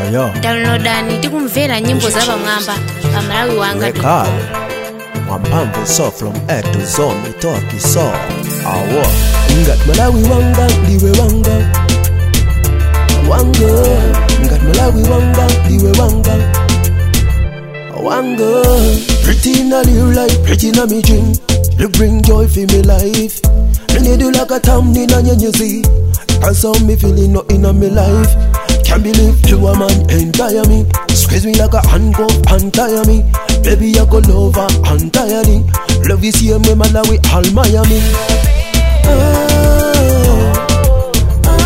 yo downloadani tikumvera nyimbo zapamwamba pa malawi wanga rekhala mwamphamvu so from a to z mitoki so awo ngati malawi wanga ndiwe wanga wanga ngati malawi wanga ndiwe wanga wanga pretty in a real life pretty in a me dream you bring joy for me life and you do like a town in a nyenyezi that's how me feeling not in a me life can't believe you a man entire me squeeze me like a handcuff untie me baby I go love her entirely love you see me Malawi all Miami ah,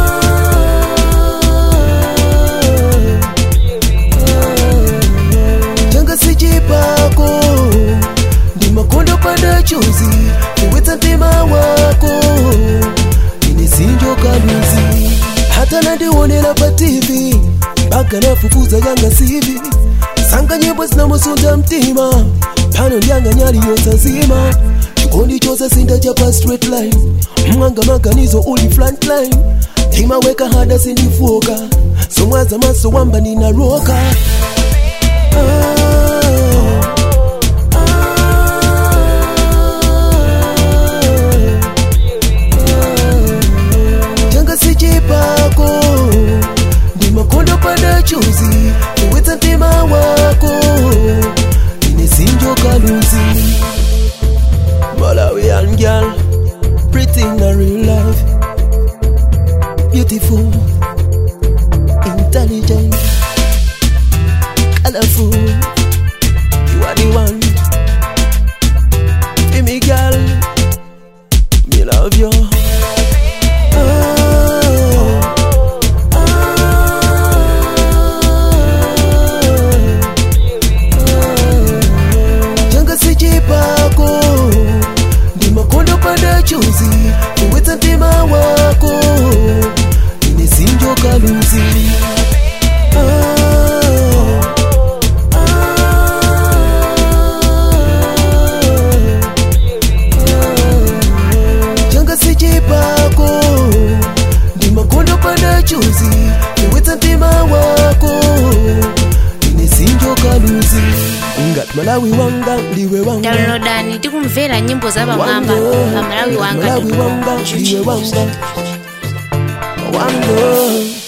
Janga sijipako ndi makondo panda chuzi niwetsa mtima wako ini sinjo kaluzi hata nandionera pa tv mpaka nafufuza yanga sivi sanga nyimbo zinamusunja mtima pano ndyanga nyali yosazima chikondi chose sinda chapa straight line mwanga maganizo uli frontline ndimaweka hada sindifoka somwaza maso wamba ninaroka janga sichipako ndi makondo panda chuzi niwetsa mtima wako ine sinjo kaluzi malawian girl pretty in a real life beautiful intelligent colorful you are the one be me girl me love you janga sichipako ndi makondo panda chuzi niwetsa mtima wako ine sinjo kaluzi janga sichipako ndi makondo panda chuzi niwetsa mtima wako ine sinjo kaluzi ngati malawi wanga ndiwe wanga downloadani tikumvera nyimbo zapamwamba pa malawi wanga malawi wanga ndiwe wanga wanga